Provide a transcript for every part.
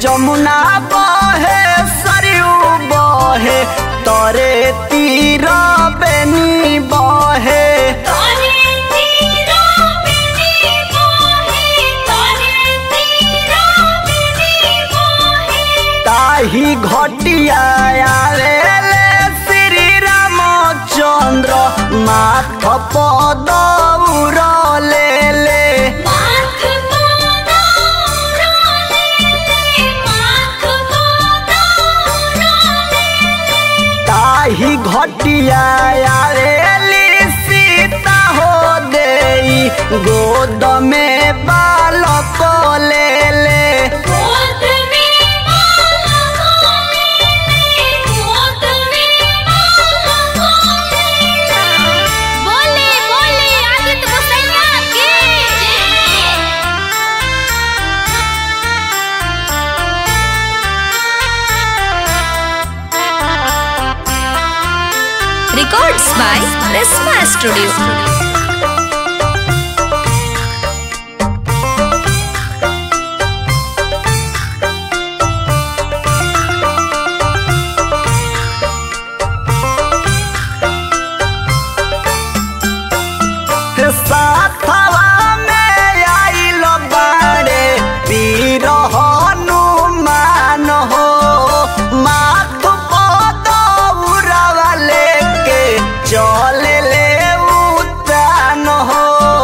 जमुना बहे सरयू बहे तरे तीर बेनी बहे तारे तीरा बिनी मोहे तारे तीरा बिनी मोहे ताही घटिया आवेले श्री रामचंद्र माथ पद उरले ले माथ गोदा उड़ाले माथ गोदा उड़ाले ताही घटिया आवेली सीता हो देई गोद में बालक ले ले गोद में बाला गोले गोद में बाला गोले बोले बोले आदित्य गोसैया के Records by Resma Studio. साथवा में आइल बाड़े वीर हनुमान हो माथ पद उड़वा लेके चल ले उतान हो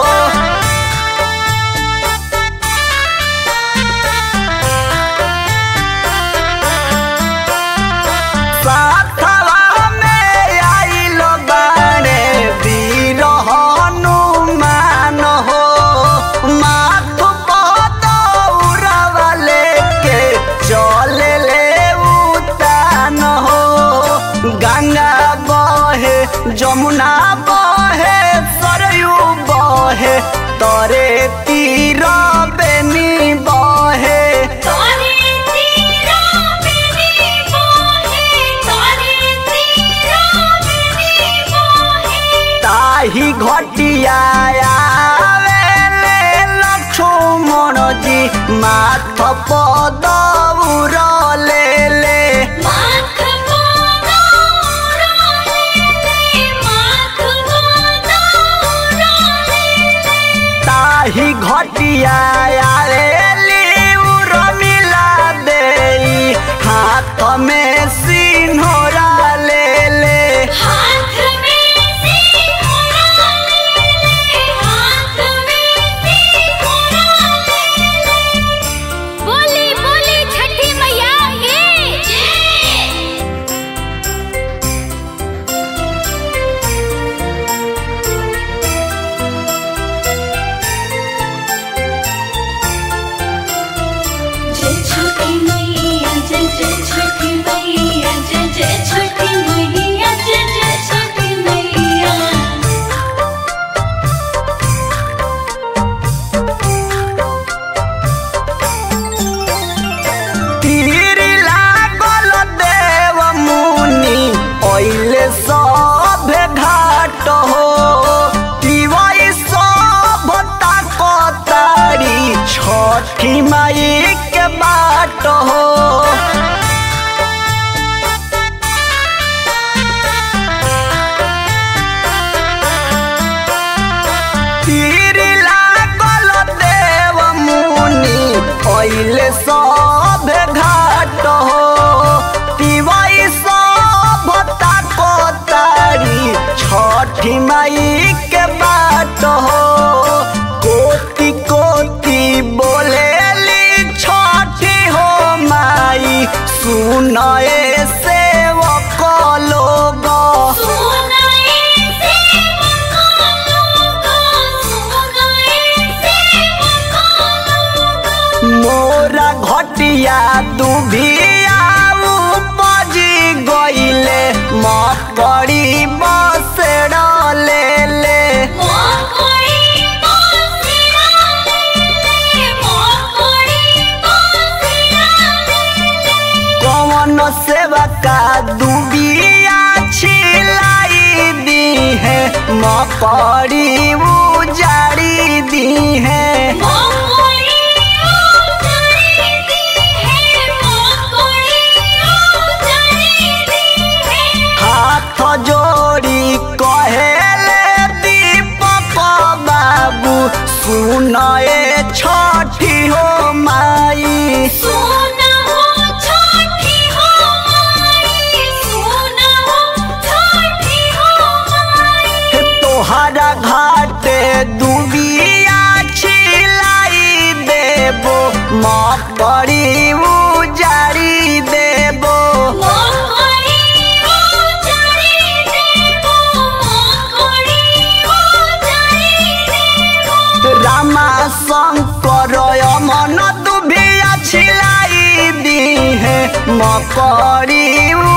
साथवा में आइल बाड़े वीर हनुमान हो माथ पद उड़वा लेके चल ले उतान हो गंगा बहे जमुना बहे सरयू बहे तरे तीर बेनी बहे तारे तीरा बिनी मोहे तारे तीरा बिनी मोहे ताही घटिया आवेले लक्ष्मण जी माथ पद उरले ले माथ गोदा उड़ाले माथ गोदा उड़ाले ताही घटिया आवेली उर्मिला देई हाथ में सिन्होरा ले ले हाथ में सिंघोरा ले हाथ में सिंघोरा ले बोली बोली छठी मैया के जय जय छठी मैया जय जय छठी मैया जय जय छठी मैया जय जय छठी मैया तीर लागल देव मुनि ओइले सब घाट हो तिवई सब ताकतारी छठी माई के बाट हो तीर लागल देव मुनि ओइले सब घाट हो तिवई सब ताकतारी छठी माई के बाट हो कोटि कोटि बोलेली छठी हो माई सुनए सेवक लोग सुनाए सेवका लोगा सुनाए सेवका लोगा मोरा घटिया दुभिया उपजी गइले मकड़ी बसेड़ ले ले मोकड़ी बासिया ले मोकड़ी बासिया ले कौन सेवा का दुबिया छिलाई दी है मकड़ी उजाड़ी दी है मोकड़ी उजाड़ी दी है सुनाए छठी हो माई सोना हो छठी हो माई सोना हो छठी हो माई तोहरा घाटे दुबिया छिलाई देबो मकड़ी उजारी देबो मोहरी ओ जाई देबो मोहरी ओ जाई देबो रामा शंकर मन दुबिया छिलाई दी है मकड़ी